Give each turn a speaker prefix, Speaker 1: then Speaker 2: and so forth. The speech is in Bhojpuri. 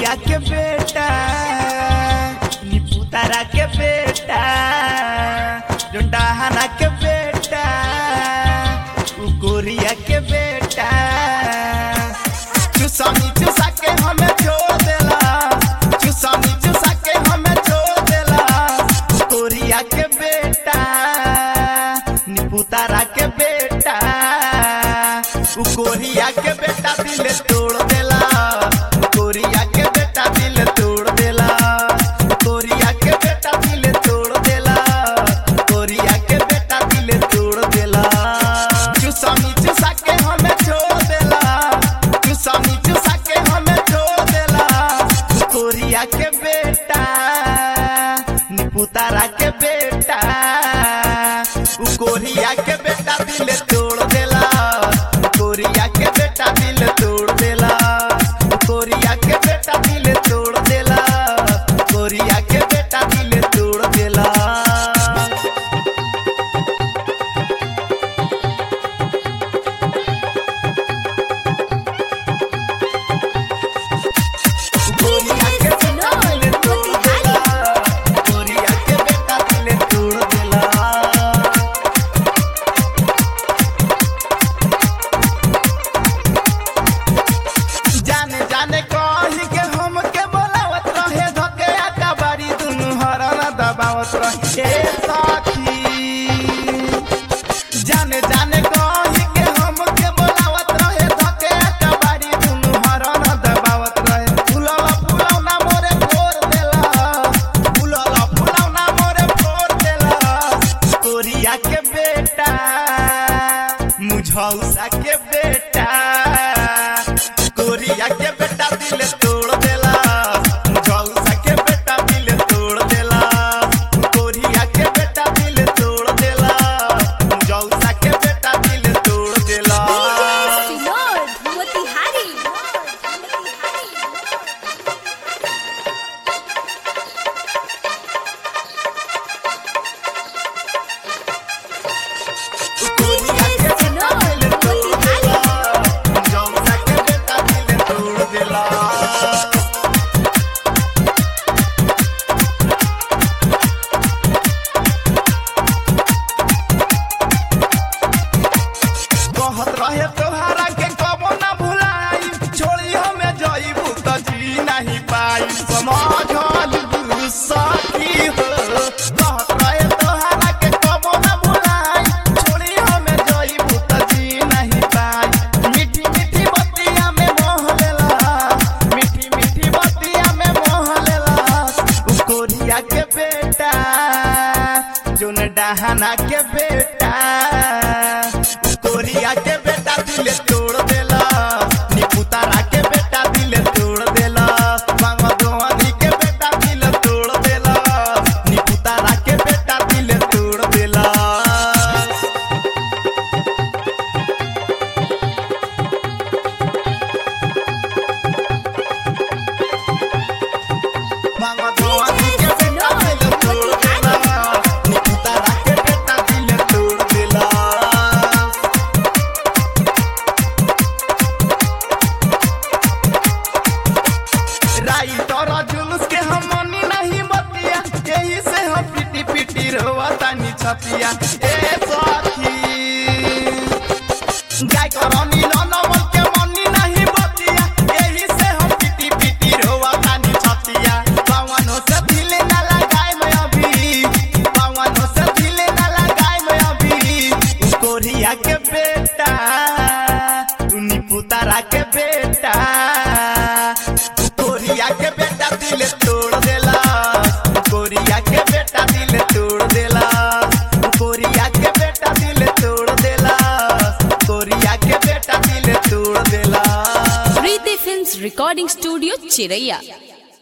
Speaker 1: कोरिया के बेटा निपुतारा के बेटा जोंडाहाना के बेटा उ कोरिया के बेटा चुसामी चुसा के हमें छोड़ देला चुसामी चुसा के हमें छोड़ देला कोरिया के बेटा निपुतारा के बेटा उ कोरिया के बेटा दिल तोड़ देला कोरिया के बेटा दिल तोड़ देला कोरिया के बेटा दिल तोड़ देला कोरिया के बेटा दिल तोड़ देला चुसामी चुसा के हमें छोड़ देला चुसामी चुसा के हमें छोड़ देला कोरिया के बेटा निपुतारा के बेटा उ कोरिया के बेटा दिल तोड़ देला कोरिया के बेटा दिल तोड़ देला कोरिया के बेटा दिल तोड़ देला कोरिया के बेटा दिल तोड़ देला कोरिया के बेटा दिल तोड़ देला कोरिया के बेटा दिल तोड़ देला जाने जाने कही के हम के बोलावत रहे धके आका बारी दुनु हरन दबावत रहे ए साथी जाने जाने कही के हम के बोलावत रहे धके आका बारी दुनु हरन दबावत रहे फुलवा फुलौना मोरे फोड़ देला फुलवा फुलौना मोरे फोड़ देला कोरिया के बेटा मुझौसा के बेटा कोरिया के बेटा दिल तोड़ देला मुझौसा के बेटा दिल तोड़ देला कोरिया के बेटा दिल तोड़ देला मुझौसा के बेटा दिल तोड़ देला
Speaker 2: विनोद मोतिहारी
Speaker 1: कोरिया के बेटा दिल तोड़ देला मुझौसा के बेटा दिल तोड़ देला कहत रहे तोहरा के कबो ना भुलाई छोड़ी हमें जईबू त जी नहीं पाई समझल सखी हो कहत रहे तोहरा के कबो ना भुलाई छोड़ी हमें जईबू त जी नहीं पाई मीठी मीठी बतिया में मोह लेला मीठी मीठी बतिया में मोह लेला उ कोरिया के बेटा जोन डहाना के बेटा कोरिया के बेटा दिल तोड़ देला निपुतारा के बेटा दिल तोड़ देला मांगदोनी के बेटा दिल तोड़ देला निपुतारा के बेटा दिल तोड़ देला मांगदोनी के बेटा दिल तोड़ देला निपुतारा के बेटा दिल तोड़ देला राई तोरा जुलूस के हम मनी नहीं बतिया यही से हम पिटी पिटी रोवा तानी छतिया ए साथी गाय करनी ननमल के मनी नहीं बतिया यही से हम पिटी पिटी रोवा तानी छतिया पावनो से दिले ना लगाए मैं अभी पावनो से दिले ना लगाए मैं अभी उ कोरिया के बेटा उनी पुतारा के बेटा कोरिया के बेटा दिल तोड़ देला कोरिया के बेटा दिल तोड़ देला कोरिया के बेटा दिल तोड़ देला कोरिया के बेटा दिल तोड़ देला
Speaker 2: प्रीति फिल्म्स रिकॉर्डिंग स्टूडियो चिरैया